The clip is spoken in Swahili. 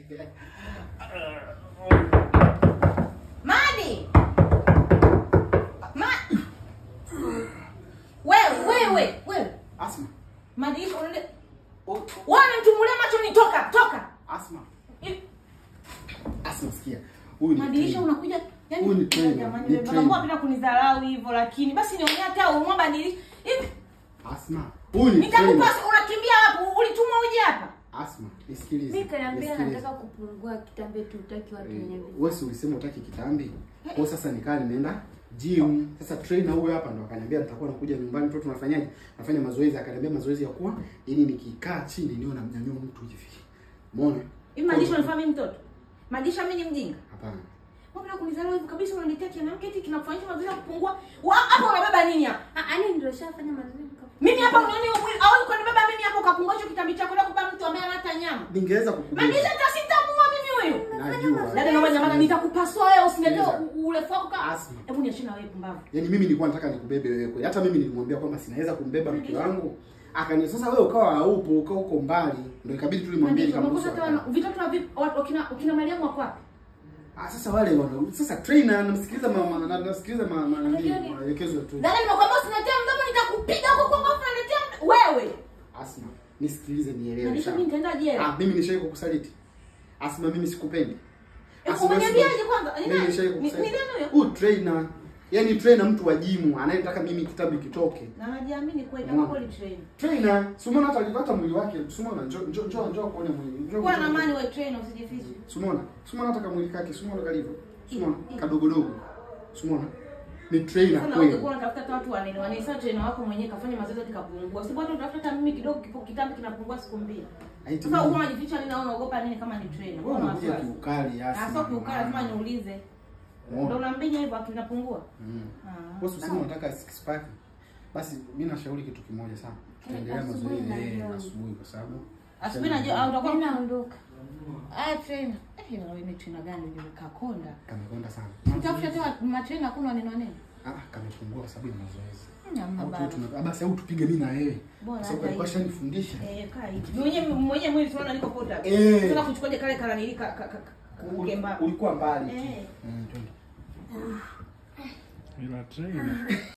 Madi! Ma... Wewe, wewe, wewe. Asma. Madi, unaende... Oh, Wewe unamtumbulia macho ni toka, toka. Asma. Hivi, Asma sikia. Huyu ni Madirisha trainer. unakuja yani Huyu ni trainer, jamani, ni wewe trainer. mbona unapenda kunidharau hivyo lakini basi niongea hata umwomba dirisha. Hivi Asma. Huyu ni nitakupa trainer. unakimbia wapi? Ulitumwa uje hapa? Asma, nisikilize. Mimi kaniambia nisikilize. nataka kupungua kitambe tu utaki watu wenye Eh, vitu. wewe si ulisema utaki kitambi? Kwa hiyo sasa nikaa nimeenda gym. Sasa trainer huyo hapa ndo akaniambia nitakuwa nakuja nyumbani mtoto tunafanyaje? Nafanya mazoezi, akaniambia mazoezi ya kuwa ili nikikaa chini niwe namnyanyua mtu hivi. Umeona? Hivi Madisha unafanya mimi mtoto? Madisha mimi ni mjinga? Hapana. Mbona kunidharau hivyo kabisa unanitia kianamke eti kinakufanyisha mazoezi ya kupungua? Wa hapa unabeba nini hapa? Ah, ani ndio shafanya mazoezi nika- Mimi hapa unaona huo mwili au kunibeba mimi hapo ukapungua hicho kitambi chako na kupa mtu ambaye hana nyama. Ningeweza kukubeba. Madisha tasitamua mimi huyu. Najua. Dada naomba jamani nitakupasua wewe usiniletee Sikiliza. u- urefu wako kama. Asma. Hebu niachie na wewe pumbavu. Yaani mimi nilikuwa nataka nikubebe wewe kweli. Hata mimi nilimwambia kwamba sinaweza kumbeba mke wangu. Akani sasa wewe ukawa haupo, ukawa uko mbali. Ndio ikabidi tu nimwambie Madisha nikamruhusu. unakosa hata wana- vitoto na vipi watu wakina ukina Mariamu wako wapi? Ah, sasa wale wana sasa trainer namsikiliza mama na nasikiliza mama na Lakini- maelekezo ya trainer. Dada nimekwambia usiniletee mdomo nitakupiga huko kwa ngofu unaletea md- wewe. Asma, nisikilize nielewe. Madisha sawa? mimi nitaenda jela. Ah, mimi nishai kukusaliti. Asma, mimi sikupendi. Eh, Asma, umeniambiaje siku- kwanza? Ni Mimi nani? nishai Ni- ni kukusaliti. nani huyo? Huyu trainer, yaani trainer mtu wa jimu anayetaka mimi kitabu kitoke. Na najiamini kweli Umeona? kama kweli train. Trainer, Sumona hata alipata mwili wake. Sumona njoo njoo njoo njoo kuone mwili. Njoo. Kuwa njoo- na amani wewe train usijifiche. Sumona, Sumona hata kamwili kake, Sumona kalivyo. Sumona kadogodogo. Sumona ni trainer Sasa kweli. ungekuwa unatafuta hata watu wanene wanene sasa trainer wako mwenyewe kafanya mazoezi hadi kapungua. Si bado utafuta hata mimi kidogo kipo kitambi kinapungua siku mbili. Haiti Sasa mimi. uko unajificha nini au unaogopa nini kama ni trainer? Wewe Mbona unakuja wasiwasi? kiukali Ah, Asma. sio kiukali lazima niulize. Umeona? Ndio unambinya hivyo akinapungua. Mm. Ah. Wewe usisema unataka six pack. Basi mimi nashauri kitu kimoja sana. Tuendelea asubuhi mazoezi na eh, jioni. asubuhi kwa sababu Asubuhi na jioni au utakuwa Mimi naondoka. Ah trainer. Eh, wewe ni trainer gani unajua kakonda? kamekonda sana. Utafuta tena matrainer kuna neno nini? Ah, kamepungua kwa sababu ya mazoezi. Hamna Au tu- baba. tuna- ah, Basi au tupige mimi na wewe. Bora Kwa sababu hata alikuwa hivyo. shanifundisha. Eh, kaa hivi. Mwenyewe mwenyewe mwili tunaona niko pota. Eh. Sasa kuchukuaje kale kala nilika ka, ka, ka, kukemba. Ulikuwa mbali tu. Eh. Mm, twende. Ila trainer.